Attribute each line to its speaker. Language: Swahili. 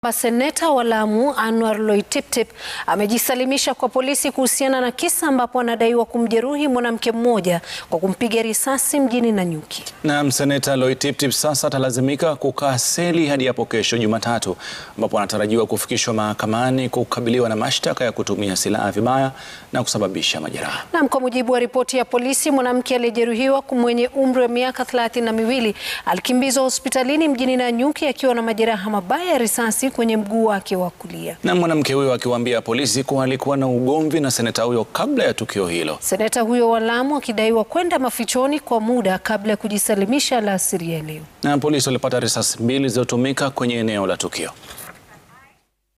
Speaker 1: Seneta wa Lamu Anwar Loitiptip amejisalimisha kwa polisi kuhusiana na kisa ambapo anadaiwa kumjeruhi mwanamke mmoja kwa kumpiga risasi mjini Nanyuki.
Speaker 2: Na seneta Loitiptip sasa atalazimika kukaa seli hadi hapo kesho Jumatatu, ambapo anatarajiwa kufikishwa mahakamani kukabiliwa na mashtaka ya kutumia silaha vibaya na kusababisha majeraha.
Speaker 1: Na kwa mujibu wa ripoti ya polisi, mwanamke aliyejeruhiwa mwenye umri wa miaka thelathini na miwili alikimbizwa hospitalini mjini Nanyuki akiwa na majeraha mabaya ya risasi kwenye mguu wake wa kulia.
Speaker 2: Na mwanamke huyo akiwaambia polisi kuwa alikuwa na ugomvi na seneta huyo kabla ya tukio hilo.
Speaker 1: Seneta huyo wa Lamu akidaiwa kwenda mafichoni kwa muda kabla ya kujisalimisha alasiri ya leo.
Speaker 2: Na polisi walipata risasi mbili zilizotumika kwenye eneo la tukio.